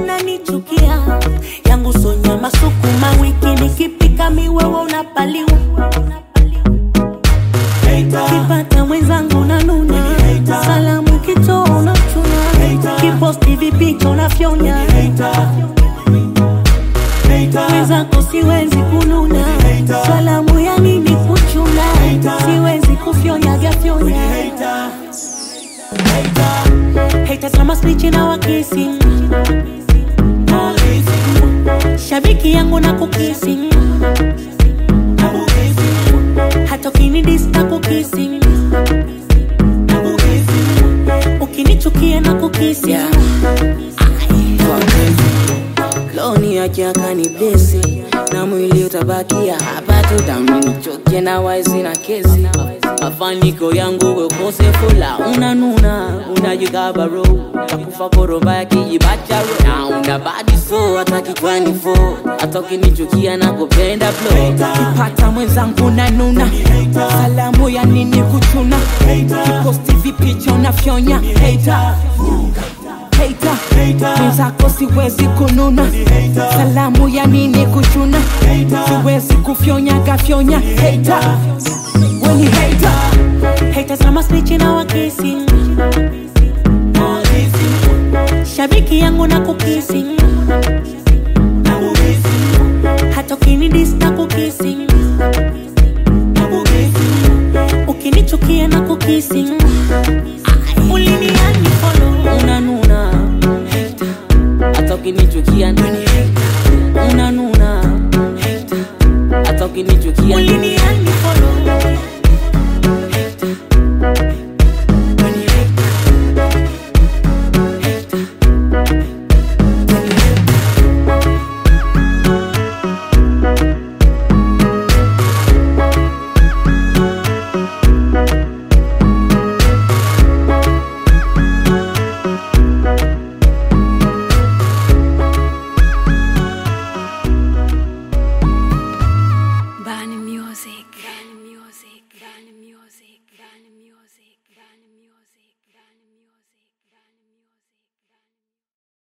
unanichukia yangu sonyama sukuma wiki nikipika miwewe unapaliwa kipata mwenzangu nanuna salamu kitoa unachuna kiposti vipicha unafyonya mwenzako siwezi kununa salamu ya nini kuchuna siwezi kufyonya fyonyaga Haters kama speech na wakisi shabiki yangu na kukisi hata ukinidista kukisi ukinichukia na kukisi Yeah. loni yake akani blesi na mwili utabakia hapa tu damnichoke na waizi na kesi mafaniko yangu wekosefula unanuna unajikabaro takufa koroba ya kijibacharo na una badi so hata kichwani fo hata ukinichukia na kupenda flo kipata mwenzangu nanuna salamu ya nini kuchuna kiposti vipicha unafyonya hater hater mwenzako siwezi kununa salamu ya nini kuchuna siwezi kufyonya gafyonya hater weni hater Haters kama speech na wakisi shabiki yangu na kukisi hata ukinidista kukisi ukinichukia na kukisi uliniani follow unanuna hata ukinichukia unanuna hata ukinichukia uliniani